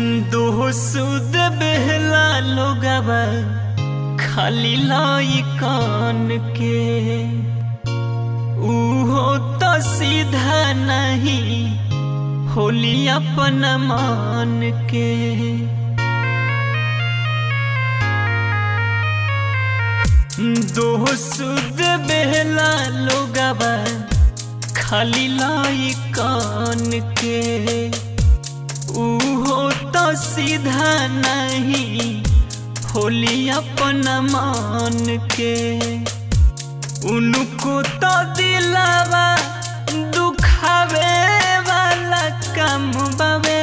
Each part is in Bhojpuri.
दोसुद बेहला लोगवा खाली लाई कान के उहो तो सीधा नहीं होली अपन मान के दोसुद बेहला लोगवा खाली लाई कान के उहो तो सीधा नहीं होली अपन मान के उनको तो दिलावा दुखावे वाला कम बावे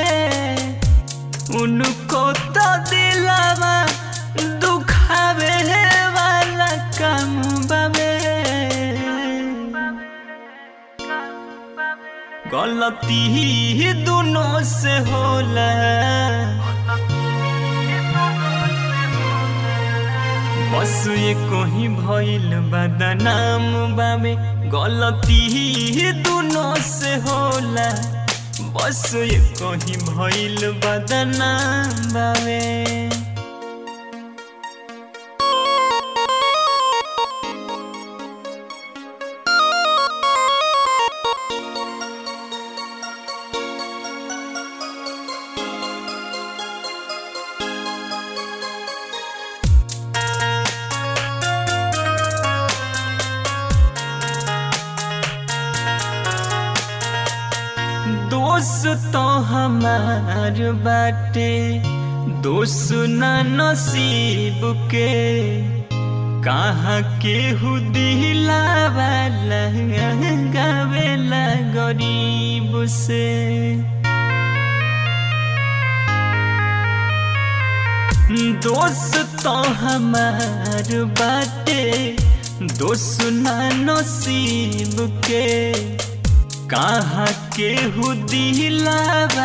उनको तो दिलावा दुखावे वाला कम बावे गलती ही दोनों से होला बस ये कोही भइल बदनाम बामे गलती ही दोनों से होला बस ये कोही भइल बदनाम बामे दोस्त तो हमार बाटे दोस्त ना नसीब के कहाँ के दिलावा गावेला गरीब से दोस्त तो हमार बाटे दोस्त ना नसीब के कहाँ के दिलावा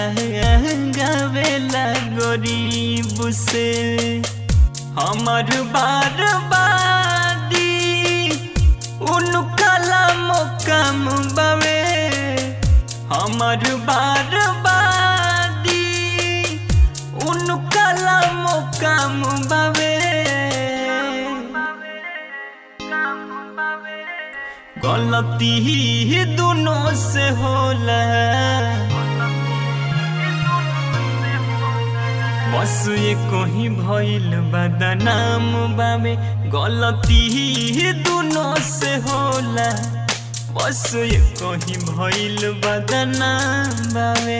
गावेला गरीब से हमर बार बादी उनका कम बावे हमर बार बादी उनका कम बावे गलती ही दोनों से होला बस ये कोही भइल बदनाम बामे गलती ही दोनों से होला बस ये कोही भइल बदनाम बामे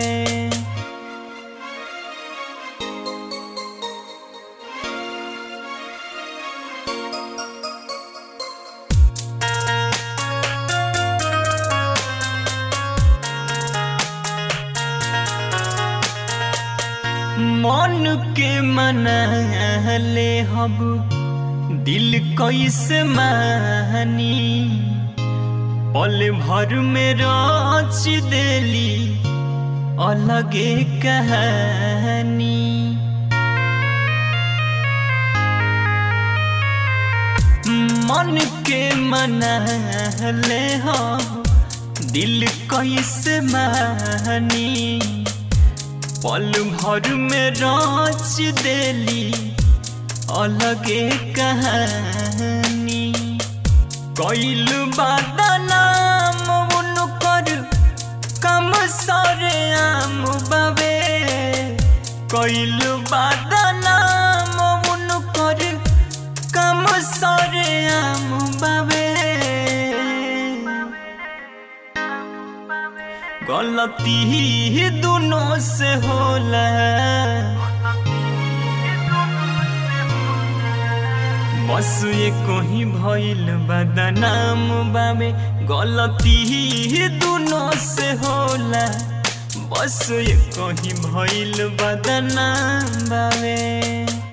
मन के मनाले हब दिल कैसे मानी पल भर में रच देली अलगे कहानी मन के मनाले हब दिल कैसे मानी पल भर में रच देली अलगे कहानी कैल बदनाम उनकर कम सरे आम बाबे कैल बदनाम उनकर कम सरे आम बाबे गलती ही दोनों से होला बस ये कोही भइल बदनाम बामे गलती ही दोनों से होला बस ये कोही भइल बदनाम बामे